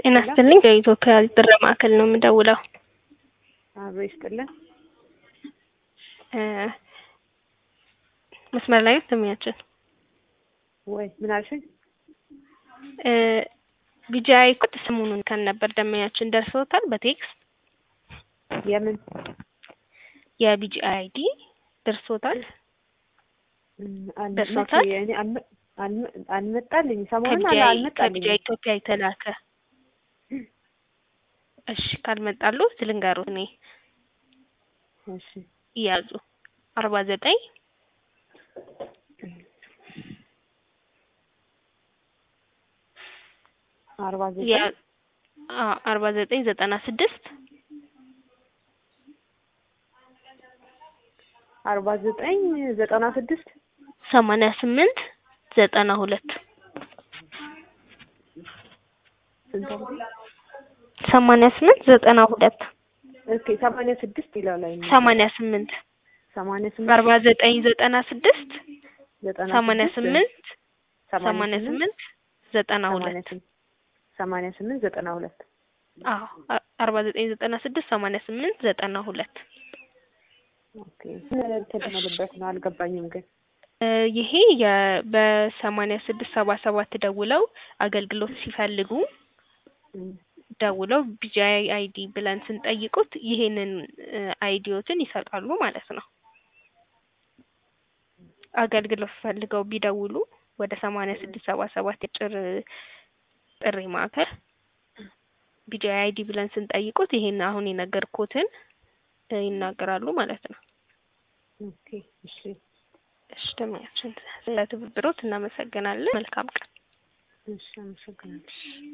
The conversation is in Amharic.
ጤና ይስጥልኝ ከኢትዮጵያ ጥሪ ማዕከል ነው የምደውለው። አብሮ ይስጥልን። እ መስመር ላይ ነው ደንበኛችን ወይ ምን አልሽኝ? እ ቢጂአይ ኮድ ሰሞኑን ከን ነበር ደንበኛችን ደርሰውታል በቴክስት የምን የቢጂአይ አይዲ ደርሶታል እም፣ አል- ደርሶታል? መቼ? እኔ አልመ- አልመ- አልመጣልኝ ሰሞኑን አለ ከቢጂአይ አልመጣልኝ። ከቢጂአይ ኢትዮጵያ የተላከ እሺ ካልመጣሉ ልንገሩት እኔ እሺ ይያዙ አርባ ዘጠኝ አርባ ዘጠኝ አርባ ዘጠኝ ዘጠና ስድስት አርባ ዘጠኝ ዘጠና ስድስት ሰማንያ ስምንት ዘጠና ሁለት ስንት አለ? ሰማንያ ስምንት ዘጠና ሁለት ኦኬ ሰማንያ ስድስት ይላል ላይ ሰማንያ ስምንት ሰማንያ ስምንት አርባ ዘጠኝ ዘጠና ስድስት ዘጠና ሰማንያ ስድስት ስምንት ሰማንያ ስምንት ዘጠና ሰማንያ ሁለት ስምንት ሰማንያ ስምንት ዘጠና ሁለት አዎ አ- አርባ ዘጠኝ ዘጠና ስድስት ሰማንያ ስምንት ዘጠና ሁለት ኦኬ ምን ተደመለበት ነው አልገባኝም ግን እ ይሄ የ- በሰማንያ ስድስት ሰባ ሰባት ደውለው አገልግሎት ሲፈልጉ እም፣ ደውለው ቢጂአይ አይዲ ብለን ስንጠይቁት ይሄንን እ አይዲዎትን ይሰጣሉ ማለት ነው። አገልግሎት ፈልገው ቢደውሉ ወደ ሰማንያ ስድስት ሰባ ሰባት የጭር ጥሪ ማዕከል ቢጂአይ አይዲ ብለን ስንጠይቁት ይሄን አሁን የነገርኩትን እ ይናገራሉ ማለት ነው። ኦኬ እሺ እሺ ደህና ያችን ስለ ትብብሮት እናመሰግናለን። መልካም ቀን። እሺ አመሰግናለሁ